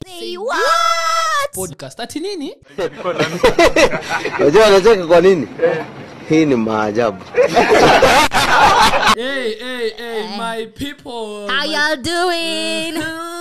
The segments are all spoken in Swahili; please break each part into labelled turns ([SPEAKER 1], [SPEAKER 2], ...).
[SPEAKER 1] Say what?
[SPEAKER 2] podcast ati nini
[SPEAKER 3] Unajua anacheka kwa nini? Hii ni maajabu.
[SPEAKER 2] hey, hey, hey, my people
[SPEAKER 1] How
[SPEAKER 2] my-
[SPEAKER 1] y'all doing?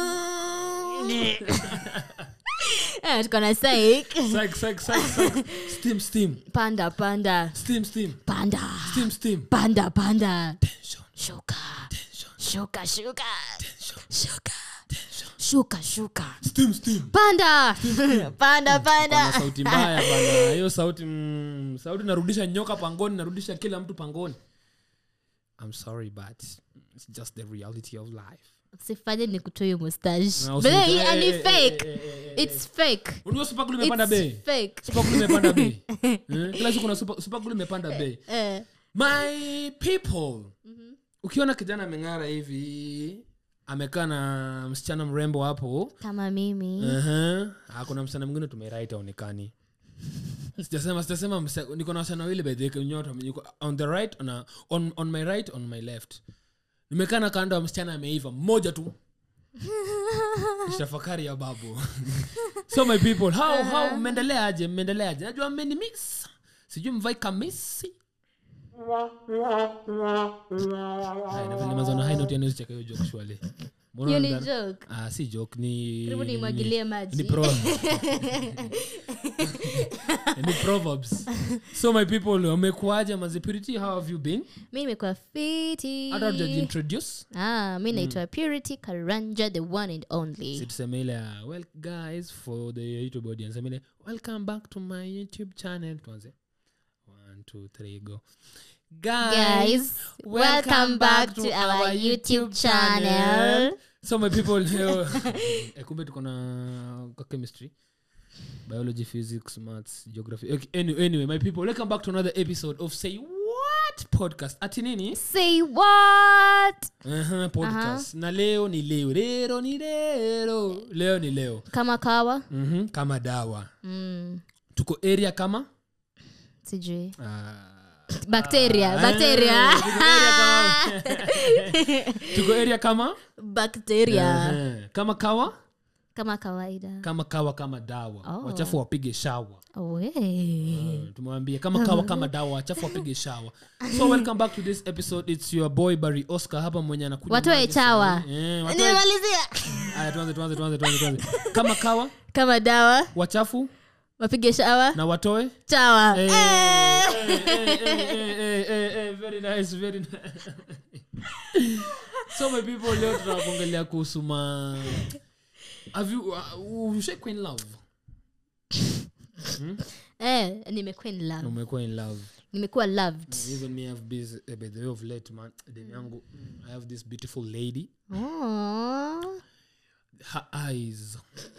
[SPEAKER 1] Eh, tuko na Saik.
[SPEAKER 2] Psych, psych, psych, psych. steam steam
[SPEAKER 1] Panda, panda,
[SPEAKER 2] steam steam
[SPEAKER 1] panda,
[SPEAKER 2] steam steam
[SPEAKER 1] panda, panda.
[SPEAKER 2] tension
[SPEAKER 1] Shuka,
[SPEAKER 2] tension
[SPEAKER 1] shuka, shuka,
[SPEAKER 2] tension
[SPEAKER 1] shuka,
[SPEAKER 2] tension
[SPEAKER 1] shuka, shuka.
[SPEAKER 2] steam steam
[SPEAKER 1] Panda, panda,
[SPEAKER 2] Pana
[SPEAKER 1] panda.
[SPEAKER 2] sauti mbaya bana hiyo sauti mm, sauti narudisha nyoka pangoni narudisha kila mtu pangoni i'm sorry but it's just the reality of life
[SPEAKER 1] Usifanye nikutoe hiyo mustache.
[SPEAKER 2] Na
[SPEAKER 1] But
[SPEAKER 2] usi-
[SPEAKER 1] hii
[SPEAKER 2] eh,
[SPEAKER 1] ni
[SPEAKER 2] eh, eh,
[SPEAKER 1] fake.
[SPEAKER 2] eh, eh, eh,
[SPEAKER 1] It's fake.
[SPEAKER 2] unajua supakulu imepanda bei
[SPEAKER 1] It's fake.
[SPEAKER 2] supakulu imepanda bei Eh, kila siku na supakulu imepanda bei
[SPEAKER 1] Eh,
[SPEAKER 2] my people ukiona kijana ameng'ara hivi amekaa na msichana mrembo hapo
[SPEAKER 1] kama mimi
[SPEAKER 2] uh-huh. kuna msichana mwingine tumerait aonekani sijasema sijasema msa- niko na wasichana wawili by the way, nyote niko on the right on, a, on, on my right on my left nimekaa na kando ya msichana ameiva mmoja tu tafakari ya babu so my people how how mmeendelea aje mmeendelea aje najua mmeni miss sijui mvai kamisi Haya, na vile nimeanza na high note, yani usicheke hiyo joke surely. Mbona
[SPEAKER 1] hiyo ni
[SPEAKER 2] unadhani-
[SPEAKER 1] joke
[SPEAKER 2] Ah, si joke ni
[SPEAKER 1] Karibu
[SPEAKER 2] ni-
[SPEAKER 1] nimwagilie
[SPEAKER 2] ni-
[SPEAKER 1] maji.
[SPEAKER 2] ni pro- ni proverbs so my people wamekuaje mazipurity how have you been
[SPEAKER 1] mi nimekuwa fiti
[SPEAKER 2] hata hujajiintroduce
[SPEAKER 1] ah, mi naitwa purity karanja the one and only
[SPEAKER 2] Si tuseme ile uh, well guys for the youtube audience sema ile welcome back to my youtube channel tuanze one two three go
[SPEAKER 1] guys welcome back to our youtube channel
[SPEAKER 2] so my people leo eh, kumbe tuko na kwa chemistry biology physics maths geography okay, anyway, anyway my people welcome back to another episode of say what podcast ati nini
[SPEAKER 1] say what
[SPEAKER 2] uh-huh, podcast na leo ni leo lero ni lero leo ni leo
[SPEAKER 1] kama kawa
[SPEAKER 2] mm-hmm. kama dawa
[SPEAKER 1] mm,
[SPEAKER 2] tuko area kama
[SPEAKER 1] sijui
[SPEAKER 2] ah,
[SPEAKER 1] bacteria bacteria
[SPEAKER 2] tuko area kama- tuko area kama
[SPEAKER 1] bacteria
[SPEAKER 2] uh-huh. kama kawa
[SPEAKER 1] kama kawaida
[SPEAKER 2] kama kawa kama dawa
[SPEAKER 1] Oh.
[SPEAKER 2] wachafu wapige shawa
[SPEAKER 1] we
[SPEAKER 2] tumewambia kama kawa kama dawa wachafu wapige shawa so welcome back to this episode its your boy barry oscar hapa mwenye anakuja
[SPEAKER 1] Watoe
[SPEAKER 2] maji
[SPEAKER 1] chawa.
[SPEAKER 2] sahi. Eh, watoe-
[SPEAKER 1] nimemalizia
[SPEAKER 2] Aya, tuanze tuanze tuanze tuanze tuanze kama kawa
[SPEAKER 1] kama dawa
[SPEAKER 2] wachafu
[SPEAKER 1] wapige shawa
[SPEAKER 2] na watoe
[SPEAKER 1] chawa
[SPEAKER 2] Eh,
[SPEAKER 1] Eh.
[SPEAKER 2] eh, eh, eh, eh, eh, eh, very nice, very nice. so my people leo tunakuongelea kuhusu ma have you uh, ushakwa in love
[SPEAKER 1] eh, nimekuwa in love
[SPEAKER 2] umekuwa in love
[SPEAKER 1] nimekuwa loved
[SPEAKER 2] even me have this uh, by the way of late man dem yangu mm, i have this beautiful lady
[SPEAKER 1] Aww.
[SPEAKER 2] her eyes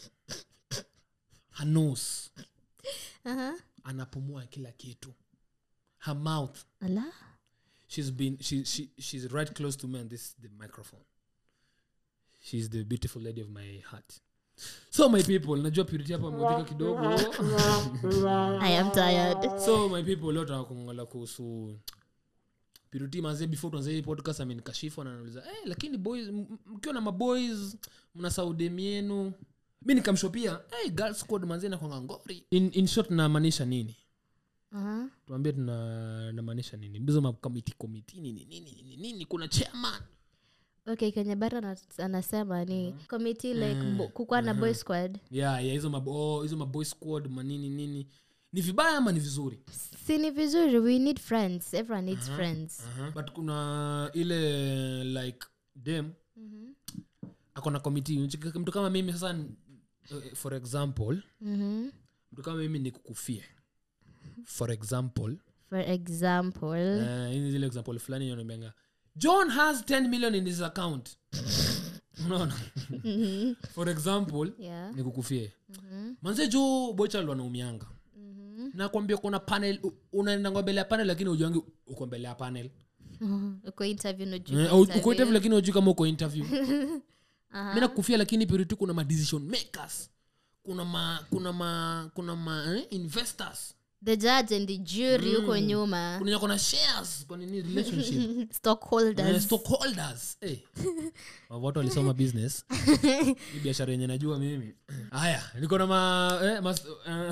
[SPEAKER 2] her nose
[SPEAKER 1] Aha.
[SPEAKER 2] anapumua kila kitu her mouth
[SPEAKER 1] Ala.
[SPEAKER 2] she's been she, she she's right close to me and this the microphone she's the beautiful lady of my heart so my people najua purity hapa amepika kidogo
[SPEAKER 1] I am tired.
[SPEAKER 2] so my people leo tunakuongelea kuhusu purity manze before tuanze hii podcast amenikashifu na anauliza eh lakini boys m- m- mkiwa na maboys mna saudem yenu mi nikamshopia hey, girl squad manze nakwanga ngori in, in short namaanisha nini
[SPEAKER 1] Aha.
[SPEAKER 2] tuambie tuna namaanisha nini bizo makomiti komiti nini nini nini nini kuna chairman
[SPEAKER 1] okay kenye bara ana- anasema ni committee like bo- kukuwa na boy squad
[SPEAKER 2] yeah yeah hizo mabo oh, hizo maboy squad manini nini ni vibaya ama ni vizuri
[SPEAKER 1] si ni vizuri we need friends everyone needs friends
[SPEAKER 2] uh-huh. but kuna ile like dem akona komiti mtu kama mimi sasa uh, for example
[SPEAKER 1] Mhm.
[SPEAKER 2] mtu kama mimi nikukufie for example
[SPEAKER 1] for example
[SPEAKER 2] uh, hii ni zile example fulani yonambianga john has 10 million in his account unaona for example
[SPEAKER 1] yeah
[SPEAKER 2] nikukufie manze jo bochald wanaumianga nakwambia kuna panel u- unaenda ngwa mbele ya panel lakini ujuangi uko mbele ya panel
[SPEAKER 1] uko interview no juu
[SPEAKER 2] Eh,
[SPEAKER 1] kwa
[SPEAKER 2] au-
[SPEAKER 1] interview.
[SPEAKER 2] uko interview lakini ujui kama uko interview mi nakufia lakini purity kuna ma decision makers kuna ma kuna ma kuna ma eh, investors
[SPEAKER 1] the judge and the jury huko nyuma
[SPEAKER 2] kuna nyako na shares kwa nini relationship Eh,
[SPEAKER 1] stockholders
[SPEAKER 2] stockholders Eh. watu walisoma business hii biashara yenye najua mimi haya niko na ma, eh, mas, uh,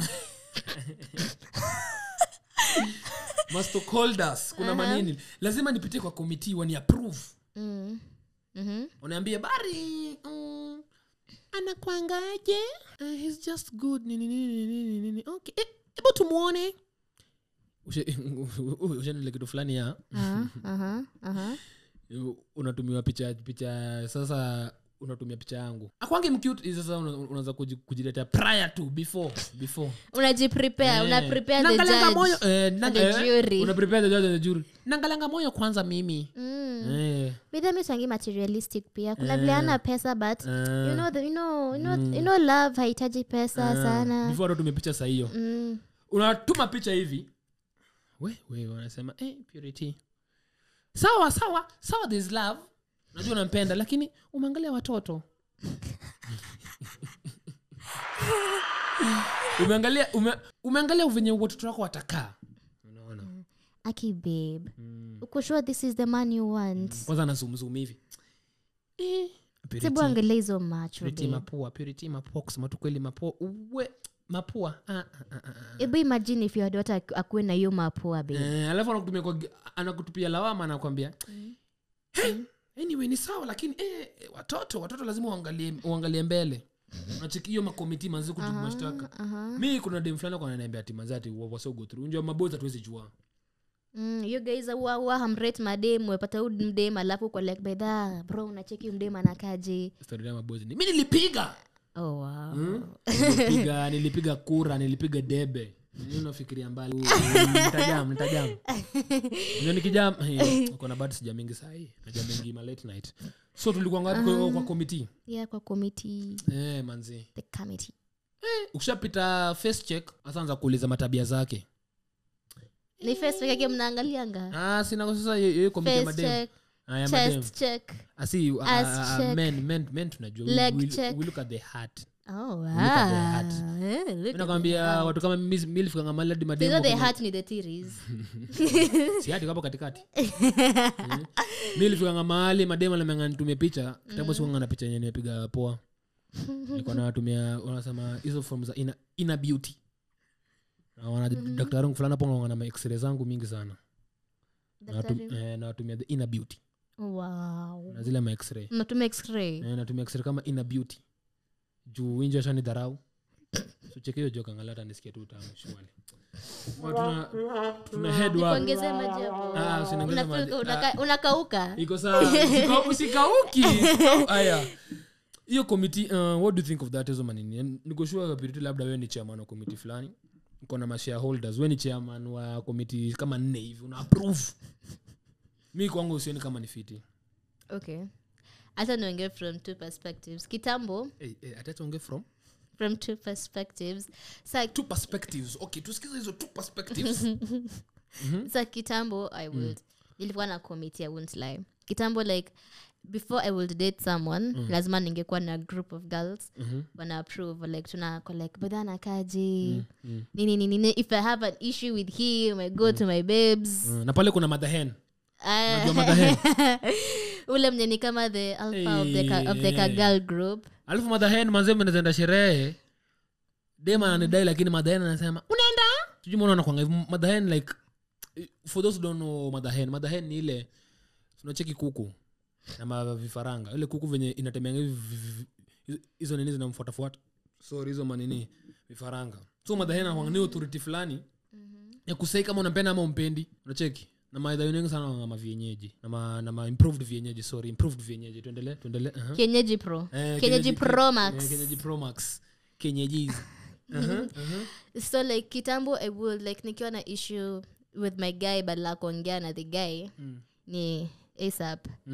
[SPEAKER 2] ma stockholders kuna manini lazima nipitie kwa committee wani approve
[SPEAKER 1] Mm. Mhm.
[SPEAKER 2] unaambia bari mm, anakwangaje uh, he's just good nini nini nini nini okay eh, hebu tumuone Ushe- ushanile kitu fulani ya
[SPEAKER 1] Aha, aha, aha.
[SPEAKER 2] unatumiwa picha picha sasa unatumia picha yangu akwange mcute sasa una- unaweza kuji- kujiletea prior to before before
[SPEAKER 1] unajiprepare
[SPEAKER 2] Eh.
[SPEAKER 1] una prepare the
[SPEAKER 2] Nangalanga
[SPEAKER 1] judge
[SPEAKER 2] moyo eh, nang-
[SPEAKER 1] the
[SPEAKER 2] eh,
[SPEAKER 1] jury.
[SPEAKER 2] una prepare the judge and the jury nangalanga moyo kwanza mimi
[SPEAKER 1] Mm.
[SPEAKER 2] eh,
[SPEAKER 1] bidhamisangi materialistic pia kuna vile ana pesa but
[SPEAKER 2] eh,
[SPEAKER 1] you know, the, you know, you know, you know love hahitaji pesa
[SPEAKER 2] eh,
[SPEAKER 1] sana
[SPEAKER 2] before hata tumepicha saa hiyo
[SPEAKER 1] mm.
[SPEAKER 2] unatuma picha hivi we we wanasema eh, purity sawa sawa sawa this love najua unampenda lakini umeangalia watoto umeangalia ume, umeangalia venye watoto wako watakaa unaona
[SPEAKER 1] aki babe uko sure this is the man you want
[SPEAKER 2] kwanza anazumzum hivi eh, Purity,
[SPEAKER 1] sebu angalia hizo macho
[SPEAKER 2] purity
[SPEAKER 1] babe.
[SPEAKER 2] mapua purity mapua kusema tu kweli mapua uwe mapua ah, ah, ah, ah, ah.
[SPEAKER 1] hebu imagine if your daughter aku- akuwe na hiyo mapua babe
[SPEAKER 2] Eh, alafu anakutumia kwa anakutupia lawama anakwambia hey, anyway ni sawa lakini eh, watoto watoto lazima uangalie, uangalie mbele unacheki hiyo makomiti manzi kujibu mashtaka
[SPEAKER 1] aha.
[SPEAKER 2] mi kuna dem fulani kwa ananiambia ati manzi ati wasogo through unjua maboys hatuwezi jua
[SPEAKER 1] Mm, you guys huwa huwa hamrate madem wepata huu mdem alafu kwa like by the bro unacheki huyu mdem anakaje
[SPEAKER 2] story ya maboys ni mi nilipiga
[SPEAKER 1] oh, wow.
[SPEAKER 2] nilipiga nilipiga kura nilipiga debe Nini unafikiria mbali nitajam nitajam Unajua nikijam eh, uko na bado sija mingi sahii naja mingi ma late night so tulikuwa ngapi kwa, kwa committee
[SPEAKER 1] yeah kwa committee
[SPEAKER 2] eh, manzi
[SPEAKER 1] the committee
[SPEAKER 2] ukishapita face check asaanza kuuliza matabia zake
[SPEAKER 1] ni face check yake mnaangalianga
[SPEAKER 2] ah, sina sasa hiyo- hiyo committee ya
[SPEAKER 1] face
[SPEAKER 2] madem
[SPEAKER 1] check
[SPEAKER 2] Ah, ya madem
[SPEAKER 1] chest check
[SPEAKER 2] asi uh,
[SPEAKER 1] Ass
[SPEAKER 2] uh,
[SPEAKER 1] check.
[SPEAKER 2] men, men, men tunajua We-
[SPEAKER 1] Leg
[SPEAKER 2] we,
[SPEAKER 1] check.
[SPEAKER 2] we look at the heart
[SPEAKER 1] oh wow
[SPEAKER 2] at the heart.
[SPEAKER 1] Eh, look
[SPEAKER 2] Mi
[SPEAKER 1] at
[SPEAKER 2] nakwambia
[SPEAKER 1] the heart.
[SPEAKER 2] watu kama milfikanga maladi
[SPEAKER 1] They
[SPEAKER 2] madem
[SPEAKER 1] know the
[SPEAKER 2] wako-
[SPEAKER 1] heart ni the theories
[SPEAKER 2] si hati kapo katikati milifikanga mahali mademu alemanga nitumie picha kitambo sikuanga na picha yenye nimepiga poa nilikuwa nawatumia wanasema hizo form za ina, ina beauty Na wana daktari wangu fulani hapo wanaona ma x-ray zangu mingi sana Nawatu-
[SPEAKER 1] Daktari-
[SPEAKER 2] eh, nawatumia the inner beauty
[SPEAKER 1] wow
[SPEAKER 2] na zile ma x-ray
[SPEAKER 1] natumia x-ray
[SPEAKER 2] eh, natumia x-ray kama inner beauty juu inji ashani dharau so cheki hiyo joka angalau nisikia tu utamu shwali Wa, tuna, tuna head wa
[SPEAKER 1] nikuongezee maji hapo
[SPEAKER 2] Ah, usiniongeze
[SPEAKER 1] Unafeel
[SPEAKER 2] maji.
[SPEAKER 1] ka- unaka- unakauka
[SPEAKER 2] iko sawa Usika- usikauki Usikau- aya hiyo komiti uh, what do you think of that hizo manini nikoshua piriti labda wewe ni chairman wa komiti fulani uko na mashareholders we ni chairman wa komiti kama nne hivi una approve mi kwangu usioni kama ni fiti
[SPEAKER 1] okay hata niongee from two perspectives kitambo
[SPEAKER 2] hey, hey, atatuonge from
[SPEAKER 1] from two perspectives sa,
[SPEAKER 2] two perspectives okay tusikize hizo two perspectives
[SPEAKER 1] sa kitambo i would nilikuwa na committee i won't lie kitambo like before i would date someone lazima ningekuwa na group of girls wana approve like tunako like badhana kaji nini nini nini if i have an issue with him i go to my babes
[SPEAKER 2] Mm, na pale kuna madhahen
[SPEAKER 1] Ah,
[SPEAKER 2] Unajua madhahen
[SPEAKER 1] ule mnye ni kama the alpha of the, ka, of the
[SPEAKER 2] Eh.
[SPEAKER 1] kagal group
[SPEAKER 2] alafu madhahen manze mnazaenda sherehe dema ananidai lakini madhahen anasema unaenda sijui mbona anakwanga hivi madhahen like for those who don't know madhahen madhahen ni ile tunacheki kuku na mavifaranga ile kuku venye inatemeanga hivi vi- vi- vi- hizo nini zinamfuatafuata sorry hizo manini vifaranga so madhahen anakwanga ni authority fulani ya kusai kama unampenda ama umpendi unacheki na maidha wengi sana wanga mavienyeji na ma, na ma improved vienyeji sorry improved vienyeji tuendelee tuendelee uh-huh.
[SPEAKER 1] kenyeji pro
[SPEAKER 2] Eh,
[SPEAKER 1] kenyeji
[SPEAKER 2] Kenyeji-
[SPEAKER 1] pro
[SPEAKER 2] eh,
[SPEAKER 1] max
[SPEAKER 2] Kenyeji Pro Max. Kenyejis. Uh-huh, uh-huh.
[SPEAKER 1] so like kitambo i would like nikiwa na issue with my guy badala ya kuongea na the guy
[SPEAKER 2] Mm.
[SPEAKER 1] ni asap
[SPEAKER 2] Mm.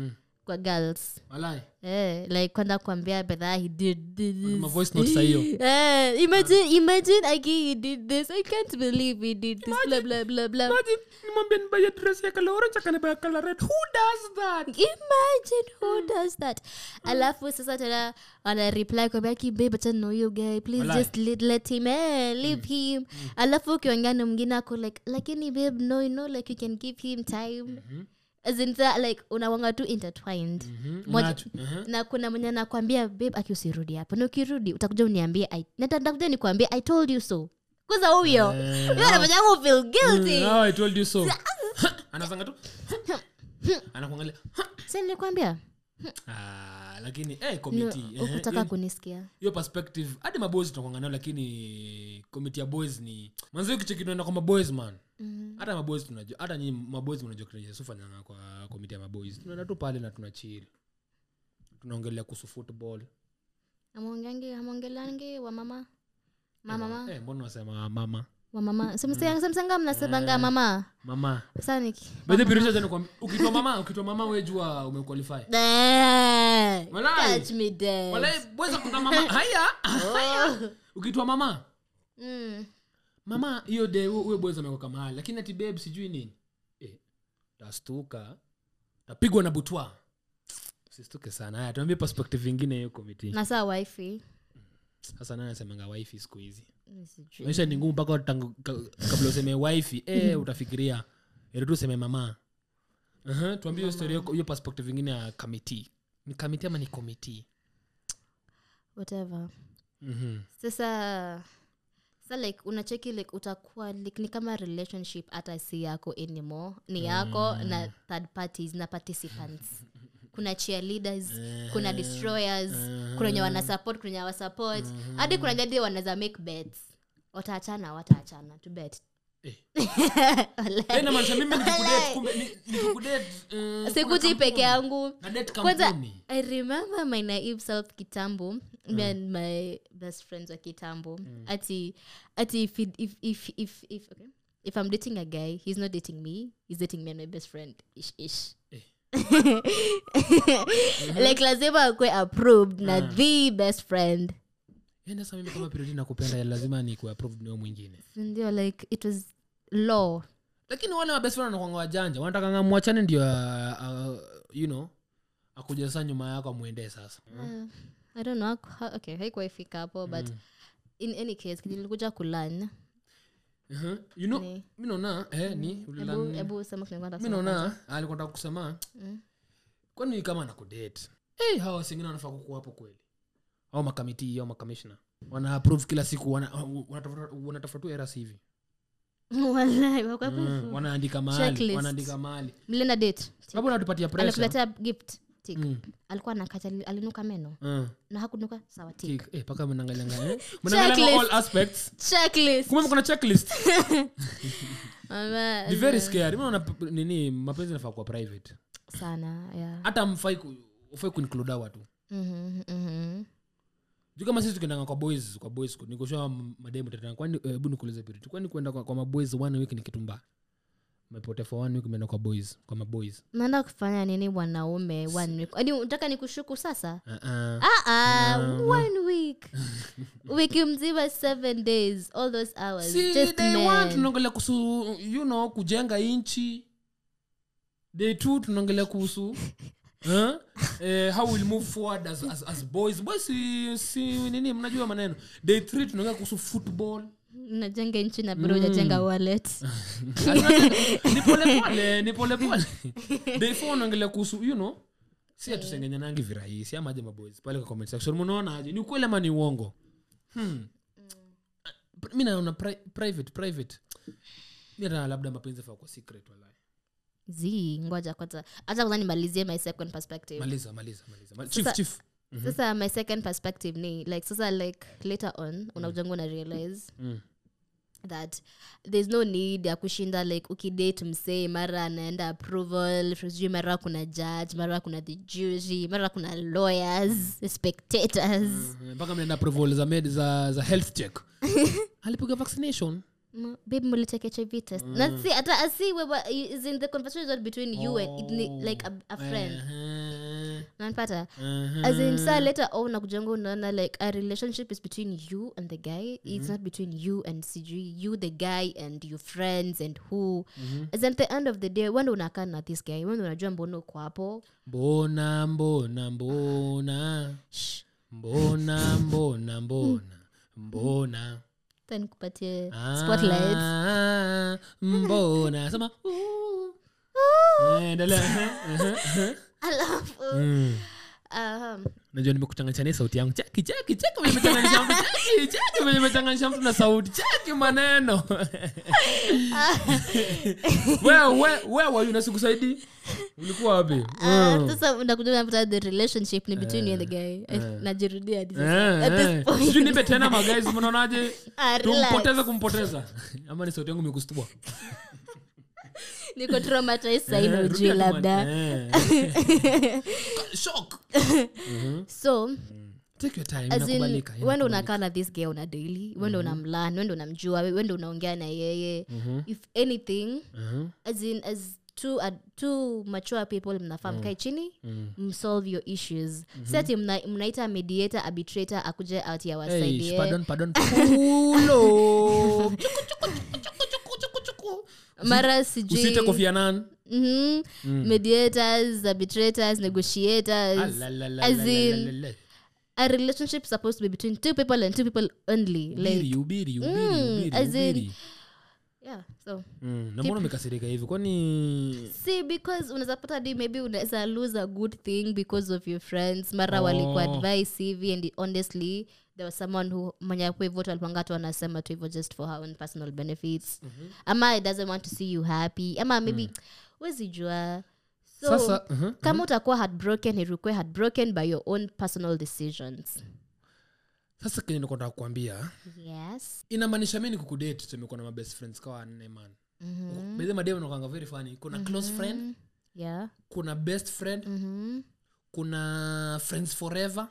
[SPEAKER 1] kwa girls
[SPEAKER 2] walai
[SPEAKER 1] eh, like kwenda kuambia bedha he did this.
[SPEAKER 2] Ma voice note saa hiyo
[SPEAKER 1] Eh, imagine imagine aki he did this i can't believe he did this blah blah blah blah
[SPEAKER 2] nimwambia nibaye dress ya kala orange akanibaya kala red who does that
[SPEAKER 1] imagine who does that alafu sasa tena ana reply kwambia ki babe acha know you guy please
[SPEAKER 2] Walai.
[SPEAKER 1] just let, let him eh, leave him alafu ukiongea na mwingine ako like lakini babe no you know like you can give him time as in that like unawanga tu intertwined Moja-
[SPEAKER 2] Unacho- Mhm.
[SPEAKER 1] na kuna mwenye nakwambia babe aki usirudi hapo na ukirudi utakuja uniambie I- na nitakuja nikuambie i told you so kwanza huyo huyo anafanya yangu feel guilty
[SPEAKER 2] Mm, oh, I told you so anafanga tu anakuangalia
[SPEAKER 1] si nilikwambia
[SPEAKER 2] ah, lakini eh, committee, eh,
[SPEAKER 1] ukutaka
[SPEAKER 2] hiyo-
[SPEAKER 1] kunisikia
[SPEAKER 2] hiyo perspective hadi maboys tunakwanga nayo lakini committee ya boys ni manzi kicheki tunaenda kwa maboys man hata maboys tunajua hata nyinyi maboys mnajua kinachofanyanga kwa committee ya maboys tunaenda tu pale na tunachili tunaongelea kuhusu football
[SPEAKER 1] amwongeangi amwongelangi wamama mamama
[SPEAKER 2] eh, mbona wasema mama
[SPEAKER 1] wamama semsanga mnasemanga mama
[SPEAKER 2] mama
[SPEAKER 1] saniki
[SPEAKER 2] bedhe pirisha tena kwa ukitwa mama ukitwa mama wejua umequalify Walai.
[SPEAKER 1] catch me dead
[SPEAKER 2] walai boys kuna mama haya haya ukitwa mama
[SPEAKER 1] Mm.
[SPEAKER 2] mama hiyo de huyo boys amekoka mahali lakini ati babe sijui nini eh, tastuka tapigwa na butwa sistuke sana haya tuambie perspective ingine hiyo komiti
[SPEAKER 1] na saa wifi
[SPEAKER 2] sasa nani anasemanga wifi siku hizi
[SPEAKER 1] Sijui.
[SPEAKER 2] maisha ni ngumu mpaka tangu- ka- kabla useme wifi eh, utafikiria ili tu useme mama uh-huh, tuambie hiyo story hiyo- hiyo perspective ingine ya kamiti ni kamiti ama ni komiti
[SPEAKER 1] whatever
[SPEAKER 2] mm-hmm.
[SPEAKER 1] sasa sa like unacheki like utakuwa like, ni kama relationship hata si yako anymore ni yako na third parties na participants kuna cheerleaders kuna destroyers kuna wenye wanasupport kuna wenye hawasupport hadi kuna jadi wanaweza make bets wataachana wataachana to bet
[SPEAKER 2] Eh.
[SPEAKER 1] Walai.
[SPEAKER 2] Eh, inamaanisha mimi nikikudate, kumbe ni- nikikudate, eh, kuna
[SPEAKER 1] sikuji peke
[SPEAKER 2] kampuni.
[SPEAKER 1] yangu
[SPEAKER 2] Na date
[SPEAKER 1] kwanza
[SPEAKER 2] kampuni.
[SPEAKER 1] i remember my naive self kitambo me and my best friends wa kitambo ati ati if, it- if, if, if, if, okay. if i'm dating a guy he's not dating me he's dating me and my best friend ish ish
[SPEAKER 2] Eh.
[SPEAKER 1] like lazima akwe approved na the best friend
[SPEAKER 2] Eh, sasa mimi kama periodi nakupenda lazima ni approved niyo mwingine
[SPEAKER 1] ndio like it was law
[SPEAKER 2] lakini wale mabest friend wanakuanga wajanja wanatakanga mwachane ndio uh, uh, you know akuja sasa nyuma yako amwendee sasa
[SPEAKER 1] Uh, i don't know ha- okay haikuwa ifika hapo but in any case nilikuja kulan
[SPEAKER 2] uh-huh. you know
[SPEAKER 1] Ni.
[SPEAKER 2] mi naona eh, ni
[SPEAKER 1] Ebu-
[SPEAKER 2] ulilan-
[SPEAKER 1] ebu sema kile nilikuwa
[SPEAKER 2] mi
[SPEAKER 1] nasema
[SPEAKER 2] naona alikuwa nataka kusema kwani kama nakudate hey, hawa wasingine wanafaa kukuwa hapo kweli au makamiti au makamishna wana approve kila siku wana- wanatafuta wanatafuta tu eras hivi
[SPEAKER 1] Walai, wako-
[SPEAKER 2] mm. wanaandika mahali
[SPEAKER 1] Checklist.
[SPEAKER 2] wanaandika mahali
[SPEAKER 1] mlienda date
[SPEAKER 2] sababu natupatia pressure
[SPEAKER 1] alikuletea gift tik
[SPEAKER 2] Mm.
[SPEAKER 1] alikuwa nakata alinuka meno
[SPEAKER 2] Mm.
[SPEAKER 1] na hakunuka sawa tik
[SPEAKER 2] Tik. Eh, paka mnaangalianga eh? mnaangalianga all aspects
[SPEAKER 1] checklist
[SPEAKER 2] kumbe kuna checklist
[SPEAKER 1] Mama,
[SPEAKER 2] ni very scary mi naona p- nini mapenzi nafaa kuwa private
[SPEAKER 1] sana yeah.
[SPEAKER 2] hata mfai ku, ufai kuinclude hawa tu
[SPEAKER 1] Mhm, mhm.
[SPEAKER 2] juu kama sisi tukiendanga kwa boys kwa boys nikushua mademu tetana kwani eh, hebu nikuulize piri kwani kuenda kwa, kwa maboys one week ni kitu mbaya mepotea for one week umeenda kwa boys kwa maboys
[SPEAKER 1] naenda kufanya nini wanaume one week Yaani unataka nikushuku sasa
[SPEAKER 2] uh-uh.
[SPEAKER 1] Ah, ah, one week wiki mzima seven days all those hours
[SPEAKER 2] si
[SPEAKER 1] just
[SPEAKER 2] day
[SPEAKER 1] men.
[SPEAKER 2] one tunaongelea kuhusu you know kujenga inchi day two tunaongelea kuhusu huh? eh, how we'll move forward as, as, as boys boys si, si nini mnajua maneno day three tunaongea kuhusu football
[SPEAKER 1] najenga nchi na bado ujajenga wallet
[SPEAKER 2] ni polepole ni polepole day four unaongelea kuhusu you know si atusengenyanangi virahisi ama aje maboys pale kwa comment section mnaona aje ni ukweli ama ni uongo hmm. mi naona pri- private private mi naona labda mapenzi faa kwa secret walai
[SPEAKER 1] z ngoja kwanza hata kwanza nimalizie my second perspective
[SPEAKER 2] maliza maliza maliza Mal- chief
[SPEAKER 1] Sasa-
[SPEAKER 2] chief
[SPEAKER 1] sasa my second perspective ni like sasa like later on unaujanga una realize
[SPEAKER 2] Mm.
[SPEAKER 1] that there's no need ya kushinda like ukidate msee mara anaenda approval sijui mara kuna judge mara kuna the jury mara kuna lawyers spectators
[SPEAKER 2] Mhm, mpaka mnaenda approval za med za, za health check alipiga vaccination
[SPEAKER 1] Mm, babe mulitake hiv test na si hata asi wewe is in the conversation between you and it ni- like a, a friend nanpata
[SPEAKER 2] Mhm.
[SPEAKER 1] as in saa later on nakujanga unaona like a relationship is between you and the guy it's not between you and sijui you the guy and your friends and who as in at the end of the day wende unakaa na this guy wende unajua mbona uko hapo
[SPEAKER 2] mbona mbona mbona
[SPEAKER 1] Shh.
[SPEAKER 2] mbona mbona mbona mbona
[SPEAKER 1] Then nikupatie spotlights
[SPEAKER 2] Ah, mbona sema "Ooh." Eh, endelea.
[SPEAKER 1] alafu
[SPEAKER 2] Mm.
[SPEAKER 1] um,
[SPEAKER 2] najua nimekuchanganyisha sauti yangu chaki chaki chaki venye nimechanganisha mtu chaki chaki venye nimechanganisha mtu na sauti chaki maneno wewe wewe unasikusaidi ulikuwa wapi
[SPEAKER 1] uh, sasa unakuja unapata the relationship ni between you and the guy Eh, najirudia hadi sasa. At this point.
[SPEAKER 2] sijui nipe tena magaizi mnaonaje
[SPEAKER 1] Ah, relax.
[SPEAKER 2] tumpoteze kumpoteza ama ni sauti yangu imekustua
[SPEAKER 1] niko traumatized sahi na
[SPEAKER 2] Eh,
[SPEAKER 1] ujui
[SPEAKER 2] rudia tu ma-
[SPEAKER 1] labda
[SPEAKER 2] eh. Shock.
[SPEAKER 1] so
[SPEAKER 2] Take your time,
[SPEAKER 1] as in
[SPEAKER 2] inakubalika,
[SPEAKER 1] wende
[SPEAKER 2] inakubalika.
[SPEAKER 1] unakaa na this guy una daily wende unamlan wende unamjua wende unaongea na yeye if anything
[SPEAKER 2] Mhm.
[SPEAKER 1] as in as two, uh, two mature people mnafaa mkae chini msolve your issues si ati mna, mnaita mediator arbitrator akuje out ya
[SPEAKER 2] Hey,
[SPEAKER 1] wasaidie
[SPEAKER 2] pardon, pardon. Pulo.
[SPEAKER 1] mara
[SPEAKER 2] usite
[SPEAKER 1] sijui
[SPEAKER 2] Kofi Annan.
[SPEAKER 1] Mhm. mediators arbitrators negotiators
[SPEAKER 2] Alalalala.
[SPEAKER 1] as in a relationship supposed to be between two people and two people only like
[SPEAKER 2] Ubiri, ubiri, ubiri,
[SPEAKER 1] Mm,
[SPEAKER 2] ubiri,
[SPEAKER 1] as in-
[SPEAKER 2] ubiri.
[SPEAKER 1] yeah so
[SPEAKER 2] Mm, na mbona umekasirika hivi kwani
[SPEAKER 1] see because unaweza pata hadi maybe unaweza lose a good thing because of your friends mara
[SPEAKER 2] Oh.
[SPEAKER 1] walikuwa advice hivi and honestly there was someone who mwenye hapo hivyo tu alipanga tu anasema tu hivyo just for her own personal benefits ama it doesn't want to see you happy ama maybe wezi jua so
[SPEAKER 2] sasa mhm.
[SPEAKER 1] kama utakuwa heartbroken irukue heartbroken by your own personal decisions
[SPEAKER 2] sasa kenye nikontaa kukwambia
[SPEAKER 1] yes
[SPEAKER 2] inamaanisha mi ni kukudate tumekuwa na mabest friends kawa nne man
[SPEAKER 1] Mhm.
[SPEAKER 2] bedhe mademu nakanga very funny kuna close friend
[SPEAKER 1] yeah
[SPEAKER 2] kuna best friend
[SPEAKER 1] Mhm.
[SPEAKER 2] kuna friends forever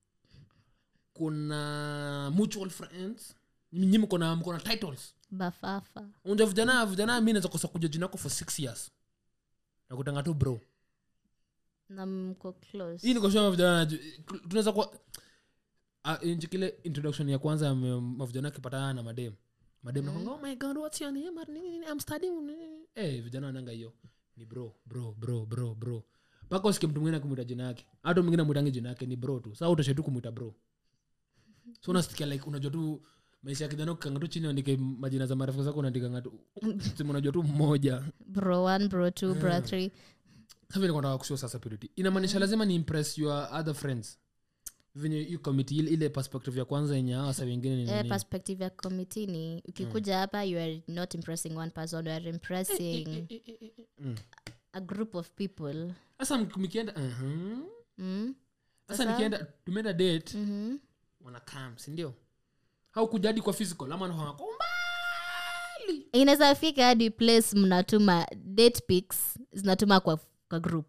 [SPEAKER 2] kuna mutual friends nyi mko na mko na titles
[SPEAKER 1] bafafa
[SPEAKER 2] unja vijana vijana mi naweza kosa kuja jina yako for six years nakutanga tu bro
[SPEAKER 1] na mko close
[SPEAKER 2] hii nikoshua mavijana naju- tunaweza kuwa Ah, nchi kile introduction ya kwanza ya ma- mavijana akipatana na madem madem nakwanga oh my god what's your name Or nini, nini, i'm studying nini." eh vijana wananga hiyo ni bro bro bro bro bro mpaka usikie mtu mwingine akimwita jina yake hata mwingine amwitange jina yake ni bro tu saa utashe tu kumwita bro so unasikia like unajua tu maisha ya kijana ukikanga tu chini uandike majina za marafiki zako unaandikanga tu sema unajua tu mmoja
[SPEAKER 1] bro one bro two bro three
[SPEAKER 2] savinataka kushua sasa purity inamaanisha lazima ni impress your other friends venye hiyo committee ile, ile perspective ya kwanza yenye hawa sa wengine ni
[SPEAKER 1] eh,
[SPEAKER 2] nini
[SPEAKER 1] perspective ya committee ni ukikuja hapa you are not impressing one person you are impressing
[SPEAKER 2] Mm.
[SPEAKER 1] a group of people
[SPEAKER 2] sasa mk- mkienda mhm.
[SPEAKER 1] mm?
[SPEAKER 2] sasa
[SPEAKER 1] Sasa?
[SPEAKER 2] nikienda tumeenda date
[SPEAKER 1] mm-hmm.
[SPEAKER 2] wanakam sindio au kuja hadi kwa physical ama nakwanga kwa umbali
[SPEAKER 1] inaweza fika hadi place mnatuma date pics zinatuma kwa, kwa group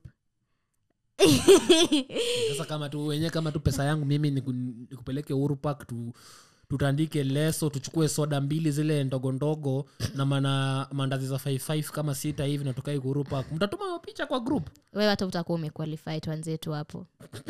[SPEAKER 2] sasa kama tu wenyewe kama tu pesa yangu mimi niku- nikupeleke uhuru park tu tutandike leso tuchukue soda mbili zile ndogo ndogo na mana mandazi za 55 kama sita hivi natukai uhuru park mtatuma hiyo picha kwa group
[SPEAKER 1] wewe hata utakuwa umequalify tuanzie tu hapo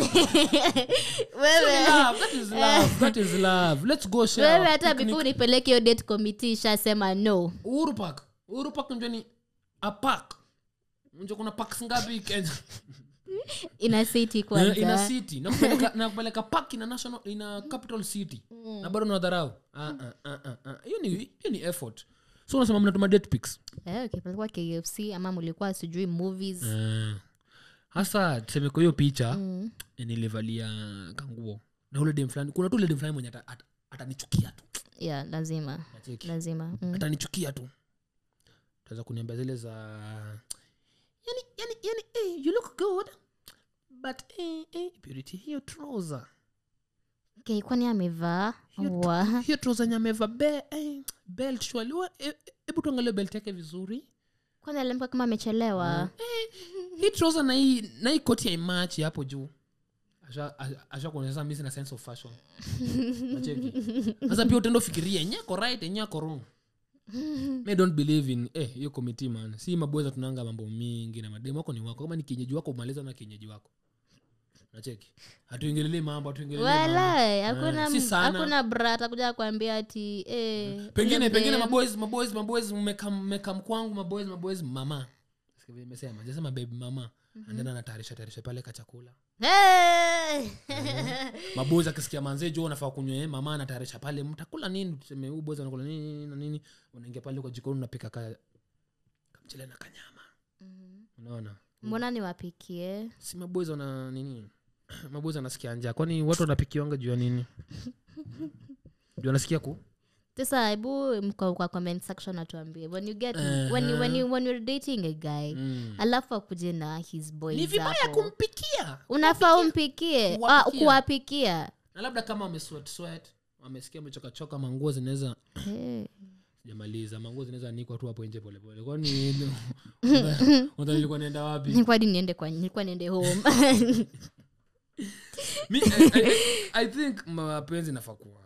[SPEAKER 1] wewe
[SPEAKER 2] Love, that is love, that is love. Let's go share
[SPEAKER 1] wewe
[SPEAKER 2] our
[SPEAKER 1] hata
[SPEAKER 2] picnic.
[SPEAKER 1] before unipeleke hiyo date committee ishasema no
[SPEAKER 2] uhuru park uhuru park njo ni a park njo kuna parks ngapi kenya
[SPEAKER 1] ina city
[SPEAKER 2] Eh, ina
[SPEAKER 1] kwanza
[SPEAKER 2] city nakupeleka nakupeleka park ina national ina capital city na bado nadharau Ah, ah, ah, ah, ah. hiyo ni hiyo ni effort so unasema mnatuma date pics
[SPEAKER 1] eh, ukipelekwa kfc ama mlikuwa sijui movies
[SPEAKER 2] Eh. hasa tuseme kwa hiyo picha
[SPEAKER 1] mm.
[SPEAKER 2] nilivalia kanguo na ule dem fulani kuna tu ule dem fulani mwenye ata- ata- atanichukia tu
[SPEAKER 1] yeah lazima
[SPEAKER 2] Nacheki.
[SPEAKER 1] lazima mm.
[SPEAKER 2] atanichukia tu taweza kuniambia zile za yani, yani, yani, eh, you look good but eh, eh, purity hiyo trouser
[SPEAKER 1] okay, kwani amevaa
[SPEAKER 2] Hiyo
[SPEAKER 1] wa
[SPEAKER 2] hiyo trouser yenye amevaa be, eh, belt surely Wa- eh, hebu tuangalie belt yake vizuri
[SPEAKER 1] kwani alimka kama amechelewa
[SPEAKER 2] hii trouser na hii na hii koti ya imachi hapo juu Asha- asha- asha kuonyesha mi sina sense of fashion Nacheki. sasa pia utendo fikiria enye ako right enye ako wrong me don't believe in eh hiyo committee man si mabweza tunanga mambo mingi na mademu wako ni wako kama ni kienyeji wako umaliza na kienyeji wako nacheki hatuingelelei mambo hatuingelelei mambo.
[SPEAKER 1] wala
[SPEAKER 2] Eh,
[SPEAKER 1] hakuna
[SPEAKER 2] si sana.
[SPEAKER 1] hakuna bra atakuja kuambia ati eh,
[SPEAKER 2] pengine
[SPEAKER 1] huyu
[SPEAKER 2] pengine
[SPEAKER 1] dem-
[SPEAKER 2] maboys maboys maboys mmekam mmekam kwangu maboys maboys mama Sikia vile nimesema jasema baby mama andena anatayarisha tayarisha pale kachakula
[SPEAKER 1] Hey!
[SPEAKER 2] maboys akisikia manzee jo unafaa kunywa eh, mama anatayarisha pale mtakula nini tuseme huyu boys anakula nini nini na nini unaingia pale kwa jikoni unapika ka kamchele na kanyama unaona
[SPEAKER 1] mbona niwapikie
[SPEAKER 2] si maboys wana nini maboys anasikia njaa kwani watu wanapikiwanga juu ya nini juu anasikia ku
[SPEAKER 1] sasa hebu mko kwa comment section atuambie when you get when, you, when, you, when you're dating a guy
[SPEAKER 2] mm.
[SPEAKER 1] alafu akuje na his boys
[SPEAKER 2] ni vibaya
[SPEAKER 1] hapo.
[SPEAKER 2] kumpikia
[SPEAKER 1] unafaa umpikie
[SPEAKER 2] Kuwapikia.
[SPEAKER 1] Ah, kuwapikia
[SPEAKER 2] na labda kama wamesweat sweat wamesikia amechokachoka manguo zinaweza
[SPEAKER 1] Eh.
[SPEAKER 2] sijamaliza manguo zinaweza anikwa tu hapo nje polepole kwani unadhani nilikuwa naenda wapi
[SPEAKER 1] nilikuwa hadi niende kwa nilikuwa niende home
[SPEAKER 2] Mi, I, I, I think mapenzi nafaa kuwa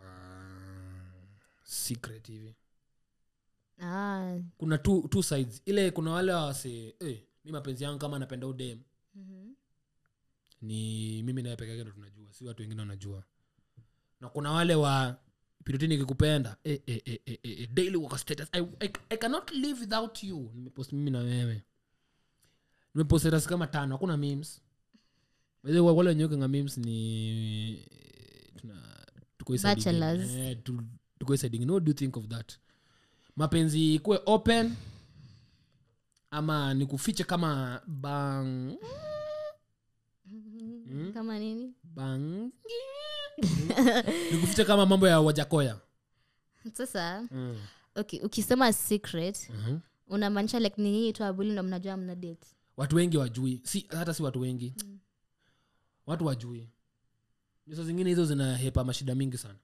[SPEAKER 2] secret hivi
[SPEAKER 1] ah.
[SPEAKER 2] kuna two, two sides ile kuna wale wase eh, mi mapenzi yangu kama napenda udem
[SPEAKER 1] mhm.
[SPEAKER 2] ni mimi naye peke yake ndo tunajua si watu wengine wanajua na kuna wale wa pirutini ikikupenda eh, eh, eh, eh, eh, eh, daily work status I, I, i cannot live without you nimepost mimi na wewe nimepost status kama tano hakuna memes By the way, wale wenye wekanga memes ni tuna tuko hii side ingine.
[SPEAKER 1] Bachelors.
[SPEAKER 2] Eh, tu- tuko hii side ingine. what do you think of that mapenzi ikuwe open ama nikufiche kama bang
[SPEAKER 1] kama nini
[SPEAKER 2] bang nikufiche kama mambo ya wajakoya
[SPEAKER 1] sasa
[SPEAKER 2] mm.
[SPEAKER 1] okay ukisema secret
[SPEAKER 2] Mhm.
[SPEAKER 1] unamaanisha like ni nyinyi tu abuli ndo mnajua mna date
[SPEAKER 2] watu wengi wajui si hata si watu wengi watu wajui nyuso zingine hizo zinahepa mashida mingi sana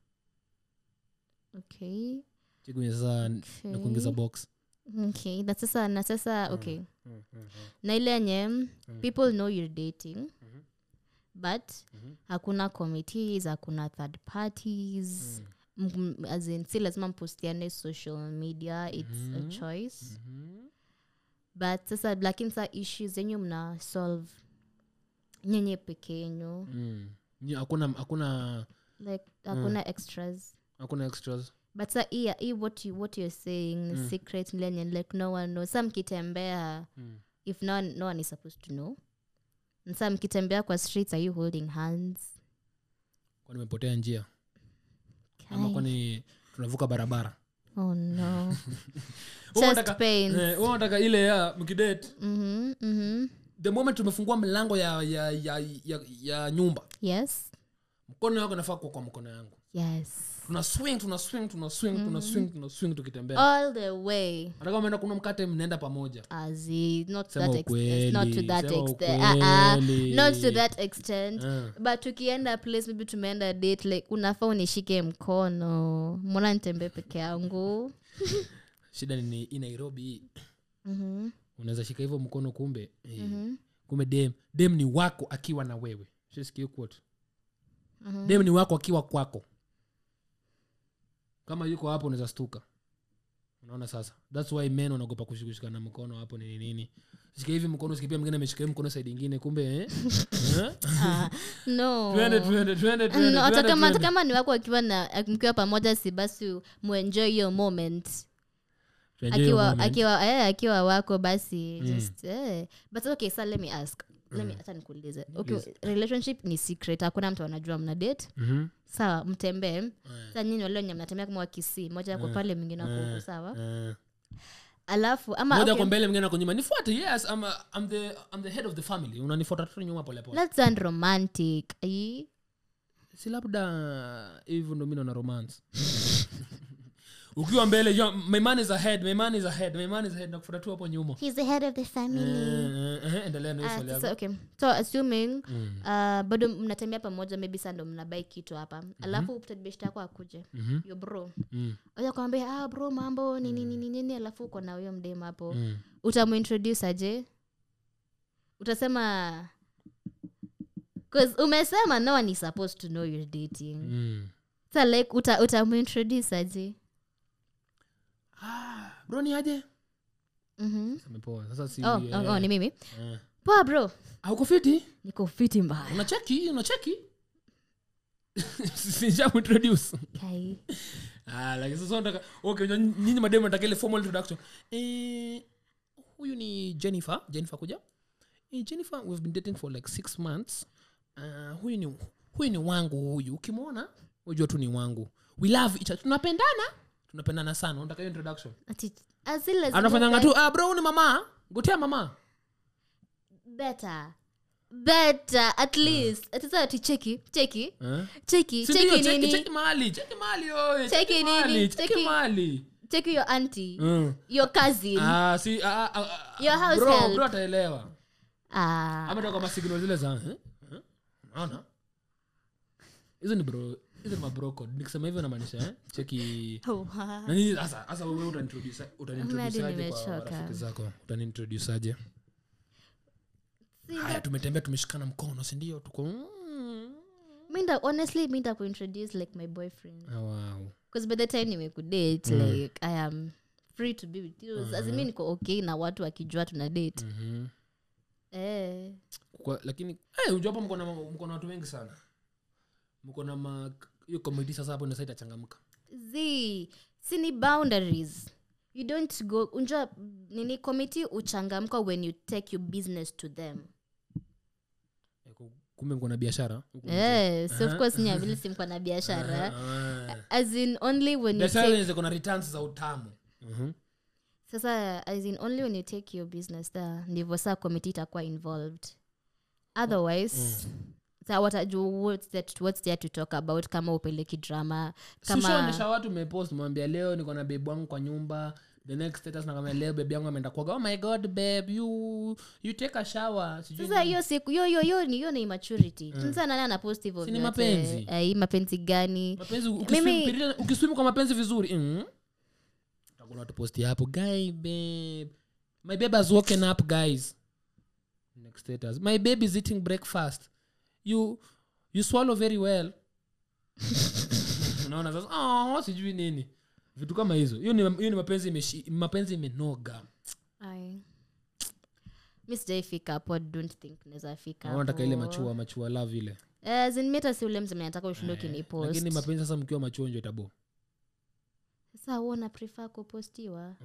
[SPEAKER 1] okay
[SPEAKER 2] chikunya sasa
[SPEAKER 1] Okay.
[SPEAKER 2] na kuingiza box
[SPEAKER 1] okay na sasa na sasa okay na ile yenye people know you're dating but hakuna committees hakuna third parties mm. as in si lazima mpostiane social media it's a choice but sasa lakini sa issues zenyu mna solve nyenye peke yenyu
[SPEAKER 2] mm. Ni- hakuna hakuna
[SPEAKER 1] like hakuna extras
[SPEAKER 2] hakuna extras
[SPEAKER 1] but sa hii hii what, you, what you're saying ni secret lenye like no one knows sa mkitembea
[SPEAKER 2] Mm.
[SPEAKER 1] if no one, no one is supposed to know And sa mkitembea kwa streets are you holding hands
[SPEAKER 2] kwani mepotea njia ama
[SPEAKER 1] Kai.
[SPEAKER 2] kwani tunavuka barabara
[SPEAKER 1] oh no
[SPEAKER 2] Wewe
[SPEAKER 1] chest
[SPEAKER 2] unataka-
[SPEAKER 1] pains
[SPEAKER 2] eh, wewe unataka ile ya mkidate
[SPEAKER 1] mhm mhm
[SPEAKER 2] the moment tumefungua mlango ya ya, ya, ya, ya nyumba
[SPEAKER 1] yes
[SPEAKER 2] mkono wako nafaa kuwa kwa mkono yangu
[SPEAKER 1] yes
[SPEAKER 2] tuna swing tuna swing tuna swing tuna swing tuna swing tukitembea
[SPEAKER 1] all the way
[SPEAKER 2] hata kama umeenda kuna mkate mnaenda pamoja
[SPEAKER 1] Azi, not to
[SPEAKER 2] Sema
[SPEAKER 1] that extent. Not to
[SPEAKER 2] ukweli,
[SPEAKER 1] that
[SPEAKER 2] sema
[SPEAKER 1] extent. Uh, uh,
[SPEAKER 2] ukweli.
[SPEAKER 1] not to that extent.
[SPEAKER 2] Ah.
[SPEAKER 1] but tukienda place maybe tumeenda date like unafaa unishike mkono mbona nitembee peke yangu
[SPEAKER 2] shida ni hii nairobi hii.
[SPEAKER 1] Mhm,
[SPEAKER 2] unaweza shika hivyo mkono kumbe eh,
[SPEAKER 1] mhm,
[SPEAKER 2] kumbe dem dem ni wako akiwa na wewe Shasikia hiyo quote? dem ni wako akiwa kwako kama yuko hapo unaweza stuka unaona sasa thats why men wanaogopa kushikushikana mkono hapo nini nini shika hivi mkono sikipia mwingine ameshika hivi mkono saidi ingine kumbe eh? Eh?
[SPEAKER 1] Ah, no
[SPEAKER 2] Twende, twende, twende, twende,
[SPEAKER 1] No, hata
[SPEAKER 2] twende,
[SPEAKER 1] kama hata
[SPEAKER 2] twende.
[SPEAKER 1] kama ni wako akiwa na mkiwa pamoja si basi muenjoy hiyo moment
[SPEAKER 2] Tuenjoy hiyo
[SPEAKER 1] akiwa
[SPEAKER 2] moment.
[SPEAKER 1] akiwa eh, akiwa wako basi just eh. but okay so let me ask let me hata nikuulize okay relationship ni secret hakuna mtu anajua mna date
[SPEAKER 2] Mhm.
[SPEAKER 1] sawa mtembee sa nyini walio nye mnatembea kama wakisi moja ako pale mwingine ako huku sawa
[SPEAKER 2] Eh.
[SPEAKER 1] alafu ama
[SPEAKER 2] moja
[SPEAKER 1] okay,
[SPEAKER 2] kwa mbele mwingine ako nyuma nifuate yes I'm, a, I'm, the, I'm the head of the family unanifuata tu nyuma polepole
[SPEAKER 1] let's sound romantic Ai,
[SPEAKER 2] si labda hivyo ndo mi naona romance ukiwa mbele yo, my man is ahead my man is ahead my man is ahead nakufuata tu hapo nyuma
[SPEAKER 1] he's the head of the family
[SPEAKER 2] Eh, eh, eh, endelea na hiyo
[SPEAKER 1] Ah,
[SPEAKER 2] swali
[SPEAKER 1] sasa,
[SPEAKER 2] yako
[SPEAKER 1] okay so assuming uh, bado mnatembea pamoja maybe saa ndo mnabai kitu hapa alafu beshta yako akuje
[SPEAKER 2] Mhm.
[SPEAKER 1] yo bro
[SPEAKER 2] Mm,
[SPEAKER 1] oja kwambia ah, bro mambo nini nini nini alafu uko na huyo mdem hapo
[SPEAKER 2] mm.
[SPEAKER 1] utamuintroduce aje utasema 'cause umesema no one is supposed to know you're dating
[SPEAKER 2] Mm.
[SPEAKER 1] sa like uta, utamuintroduce aje
[SPEAKER 2] Ah, bro ni aje
[SPEAKER 1] Mhm.
[SPEAKER 2] Sasa amepoa sasa si
[SPEAKER 1] oh,
[SPEAKER 2] eh,
[SPEAKER 1] oh, oh, ni mimi
[SPEAKER 2] eh.
[SPEAKER 1] poa bro
[SPEAKER 2] auko fiti
[SPEAKER 1] niko fiti mbaya
[SPEAKER 2] unacheki unacheki sinjamuintroduce
[SPEAKER 1] Kai.
[SPEAKER 2] Ah, lakini sasa nataka okay unajua nyinyi mademu nataka ile formal introduction eh huyu ni jennifer jennifer kuja eh, jennifer we've been dating for like six months uh, huyu ni huyu ni wangu huyu ukimwona unajua tu ni wangu we love each other tunapendana tunapendana sana unataka hiyo introduction
[SPEAKER 1] Ati- as in lazima
[SPEAKER 2] anafanyanga
[SPEAKER 1] ukae-
[SPEAKER 2] tu ah, bro huyu ni mama gotea mama
[SPEAKER 1] better better at least ati sasa ati cheki cheki
[SPEAKER 2] eh?
[SPEAKER 1] cheki
[SPEAKER 2] Si ndio,
[SPEAKER 1] cheki
[SPEAKER 2] cheki
[SPEAKER 1] nini
[SPEAKER 2] cheki mahali cheki mahali oye
[SPEAKER 1] Cheki
[SPEAKER 2] cheki
[SPEAKER 1] nini,
[SPEAKER 2] mahali cheki
[SPEAKER 1] cheki-
[SPEAKER 2] mahali
[SPEAKER 1] cheki your auntie
[SPEAKER 2] Mm.
[SPEAKER 1] your cousin
[SPEAKER 2] Ah, si ah, ah, ah,
[SPEAKER 1] Your house
[SPEAKER 2] bro,
[SPEAKER 1] help.
[SPEAKER 2] bro ataelewa
[SPEAKER 1] ah
[SPEAKER 2] ama toka masignal zile za eh? Eh? naona hizo ni bro hizo ni mabro code nikisema hivyo namaanisha eh? cheki
[SPEAKER 1] wow.
[SPEAKER 2] nani sasa sasa wewe utanintroduce utanintroduce
[SPEAKER 1] Hadi
[SPEAKER 2] aje kwa
[SPEAKER 1] nimechoka.
[SPEAKER 2] rafiki zako utanintroduce aje
[SPEAKER 1] Si
[SPEAKER 2] haya tumetembea tumeshikana mkono si ndio tuko mm.
[SPEAKER 1] minda honestly minda kuintroduce like my boyfriend
[SPEAKER 2] ah, wow
[SPEAKER 1] because by the time nimekudate like i am free to be with you uh mi niko okay na watu wakijua tuna date
[SPEAKER 2] Mhm.
[SPEAKER 1] eh.
[SPEAKER 2] Kwa, lakini hey, unajua hapo mko na mko na watu wengi sana mko na ma hiyo comedy sasa hapo ndio sasa itachangamka
[SPEAKER 1] z sini boundaries you don't go unjua nini committee uchangamka when you take your business to them
[SPEAKER 2] Eh, ku- kumbe mko na biashara huku nje.
[SPEAKER 1] eh, so of course nyavili simkwa na biashara
[SPEAKER 2] Ah.
[SPEAKER 1] as in only when you
[SPEAKER 2] biashara
[SPEAKER 1] take
[SPEAKER 2] zenye ziko na returns za utamu Mhm.
[SPEAKER 1] sasa as in only when you take your business there ndivyo saa committee itakuwa involved otherwise sa watajua what's, that, what's there to talk about kama upeleki drama kama
[SPEAKER 2] sishaonyesha watu mepost mwambia leo niko na bebi wangu kwa nyumba the next status nakamia leo bebi yangu ameenda kuoga oh my god babe you you take a shower sijui
[SPEAKER 1] sasa hiyo siku hiyo hiyo hiyo ni hiyo ni immaturity sasa nani anapost hivyo
[SPEAKER 2] Si ni
[SPEAKER 1] vyote?
[SPEAKER 2] mapenzi?
[SPEAKER 1] Eh, hii mapenzi gani
[SPEAKER 2] mapenzi
[SPEAKER 1] Mimi-
[SPEAKER 2] ukiswim- ukiswim kwa mapenzi vizuri mm. takuna watu posti hapo guy babe my babe has woken up guys next status my babe is eating breakfast you you swallow very well unaona sasa oh, sijui nini vitu kama hizo hiyo ni, hiyo ni mapenzi imeshi, mapenzi imenoga
[SPEAKER 1] Ai. mi sijaifika hapo I don't think naweza fika
[SPEAKER 2] Naona nataka ile
[SPEAKER 1] hapo.
[SPEAKER 2] machua machua love ile
[SPEAKER 1] Eh, as in mi hata si ule mzee mwenye nataka ushinde ukinipost
[SPEAKER 2] lakini mapenzi sasa mkiwa machua njo itabo
[SPEAKER 1] sasa huo na prefer kupostiwa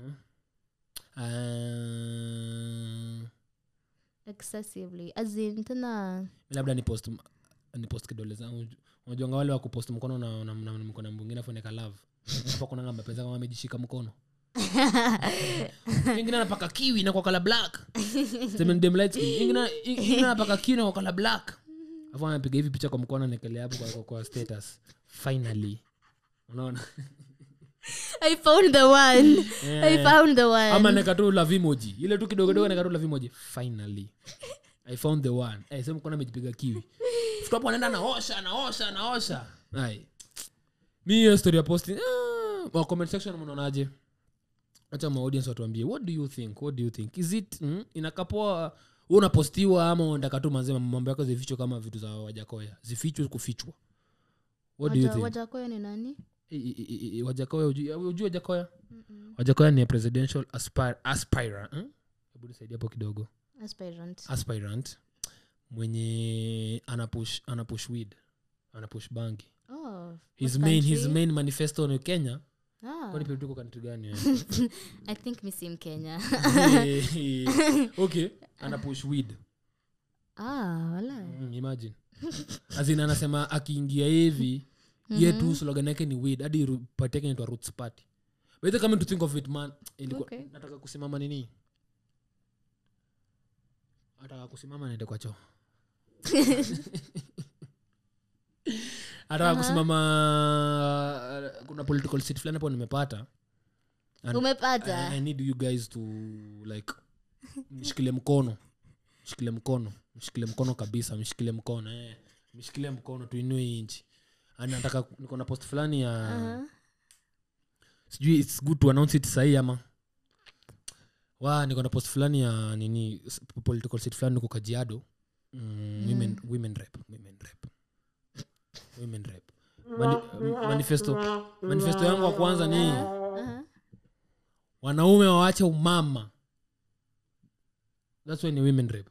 [SPEAKER 2] uh,
[SPEAKER 1] excessively as in tena
[SPEAKER 2] labda ni post ni post kidole zangu unajuanga wale wa kupost mkono na, na, na, na mkono mwingine afunika love hapa kunanga mapenzi kama amejishika mkono ingine anapaka kiwi na kwa kala black Sema ni dem light skin. ingine ingine anapaka kiwi na kwa kala black afu anapiga hivi picha kwa mkono anaekelea hapo kwa, kwa, kwa status finally unaona
[SPEAKER 1] i found the one i found the one
[SPEAKER 2] ama neka tu love emoji ile tu kidogo kidogo neka tu love emoji finally i found the one eh sema mkono amejipiga kiwi Fika hapo anaenda anaosha anaosha anaosha ai mi hiyo story ya posting ah, wa comment section mnaonaje acha ma audience watuambie what do you think what do you think is it mm, inakapoa wewe unapostiwa ama unataka tu manzema mambo yako zifichwe kama vitu za wajakoya zifichwe kufichwa what do you
[SPEAKER 1] Waja-
[SPEAKER 2] think
[SPEAKER 1] wajakoya ni nani
[SPEAKER 2] I- I- I- I- wajakoya ujui ujui wajakoya wajakoya ni a presidential aspir aspirant hmm? hebu nisaidie hapo kidogo
[SPEAKER 1] aspirant
[SPEAKER 2] aspirant mwenye anapush anapush weed anapush bangi
[SPEAKER 1] oh
[SPEAKER 2] his
[SPEAKER 1] what
[SPEAKER 2] main his
[SPEAKER 1] country?
[SPEAKER 2] main manifesto ni kenya
[SPEAKER 1] ah,
[SPEAKER 2] kwani pia tuko country gani eh?
[SPEAKER 1] i think mi si mkenya
[SPEAKER 2] okay anapush weed
[SPEAKER 1] ah wala
[SPEAKER 2] mm, imagine azin anasema akiingia hivi ye tu slogan yake ni weed hadi ru- party yake inaitwa roots party but then coming to think of it man ilikuwa
[SPEAKER 1] Okay.
[SPEAKER 2] nataka kusimama nini nataka kusimama naende kwa choo nataka kusimama uh, kuna political seat fulani hapo nimepata And
[SPEAKER 1] umepata
[SPEAKER 2] I, I need you guys to like mshikilie mkono mshikilie mkono mshikilie mkono kabisa mshikilie mkono eh. mshikilie mkono tuinue hii nchi And nataka niko na post fulani ya
[SPEAKER 1] Aha.
[SPEAKER 2] sijui its good to announce it sahii ama wa niko na post fulani ya nini s- political seat fulani niko kajiado mm, women, women rep women rep women rep Mani, manifesto manifesto yangu wa kwanza ni
[SPEAKER 1] Aha.
[SPEAKER 2] wanaume wawache umama thats why ni women rep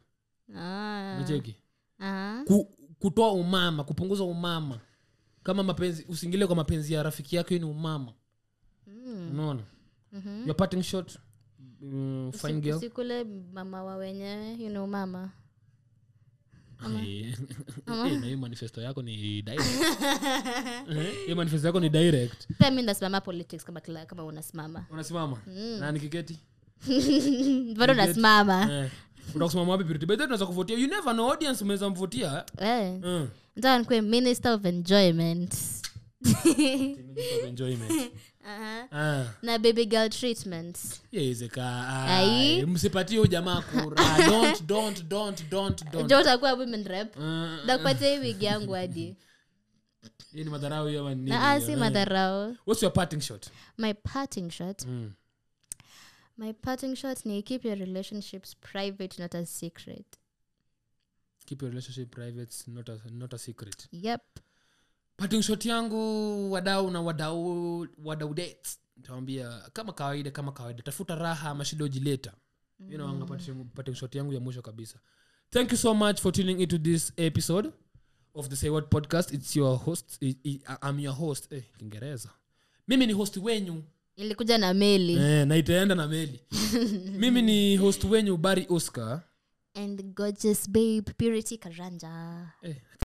[SPEAKER 1] Ah.
[SPEAKER 2] nacheki
[SPEAKER 1] Aha.
[SPEAKER 2] Ku, kutoa umama kupunguza umama kama mapenzi usiingilie kwa mapenzi ya rafiki yako hiyo ni umama unaona your parting shot mm, fine girl
[SPEAKER 1] usikule mama wa wenyewe you know mama
[SPEAKER 2] Eh, eh, na hiyo manifesto yako ni direct Eh, hiyo manifesto yako ni direct
[SPEAKER 1] pia mi ndasimama politics kama, kila- kama unasimama
[SPEAKER 2] unasimama na nikiketi
[SPEAKER 1] bado nasimama
[SPEAKER 2] eh, utakusimama wapi purity? By the way, tunaweza kuvotia you never know audience umeweza mvotia
[SPEAKER 1] Eh.
[SPEAKER 2] eh.
[SPEAKER 1] nataka nikuwe minister of enjoyment
[SPEAKER 2] Of enjoyment
[SPEAKER 1] Aha.
[SPEAKER 2] ah
[SPEAKER 1] na baby girl treatment
[SPEAKER 2] yawezeka
[SPEAKER 1] Ai.
[SPEAKER 2] msipatie huyu jamaa kura don't don't don't don't don't
[SPEAKER 1] jo utakuwa women rep
[SPEAKER 2] Ah,
[SPEAKER 1] ndakupatia hii wigi yangu hadi
[SPEAKER 2] hii ni madharau hiyo ama ni nini
[SPEAKER 1] na ah,
[SPEAKER 2] hiyo?
[SPEAKER 1] si
[SPEAKER 2] Eh.
[SPEAKER 1] madharau
[SPEAKER 2] what's your parting shot
[SPEAKER 1] my parting shot
[SPEAKER 2] mm.
[SPEAKER 1] my parting shot ni keep your relationships private not a secret
[SPEAKER 2] keep your relationship private not a, not a secret
[SPEAKER 1] yep
[SPEAKER 2] parting shot yangu wadau na wadau wadau dates nitawambia kama kawaida kama kawaida tafuta raha mashida ujileta you know, anga parting- parting shot yangu ya mwisho kabisa thank you so much for tuning into this episode of the say what podcast it's your host i, I, I'm your host eh, kiingereza mimi ni host wenyu
[SPEAKER 1] ilikuja na meli
[SPEAKER 2] eh, na itaenda na meli mimi ni host wenyu bari oscar
[SPEAKER 1] and gorgeous babe purity karanja
[SPEAKER 2] eh,